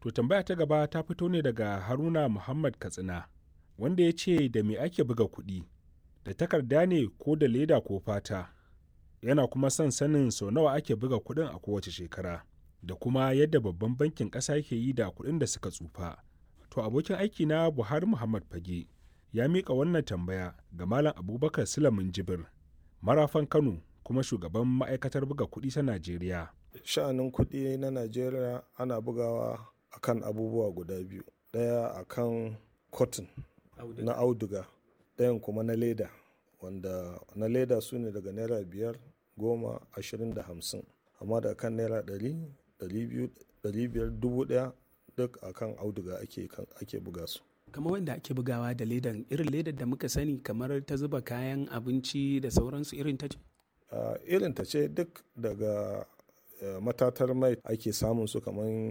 To tambaya ta gaba ta fito ne daga Haruna Muhammad Katsina wanda ya ce da me ake buga kuɗi da takarda ne ko da leda ko fata yana kuma son sanin sau nawa ake buga kuɗin a kowace shekara da kuma yadda babban bankin ƙasa yake yi da kuɗin da suka tsufa. To abokin aiki na Buhari Muhammad Fage ya miƙa wannan tambaya ga Malam Abubakar Sulamin Jibir marafan Kano kuma shugaban ma'aikatar buga kuɗi ta Najeriya. Sha'anin kuɗi na Najeriya ana bugawa akan abubuwa guda biyu. Ɗaya akan cotton na auduga, ɗayan kuma na leda wanda na leda su ne daga naira biyar, goma, ashirin da hamsin. Amma da kan naira ɗari, ɗari biyu, ɗari biyar, dubu ɗaya duk akan auduga ake, ake buga su. kamar wanda ake bugawa da ledan irin ledar da muka sani kamar ta zuba kayan abinci da sauransu irin ta ce? Uh, irin ta ce duk daga uh, matatar mai ake samun su kamar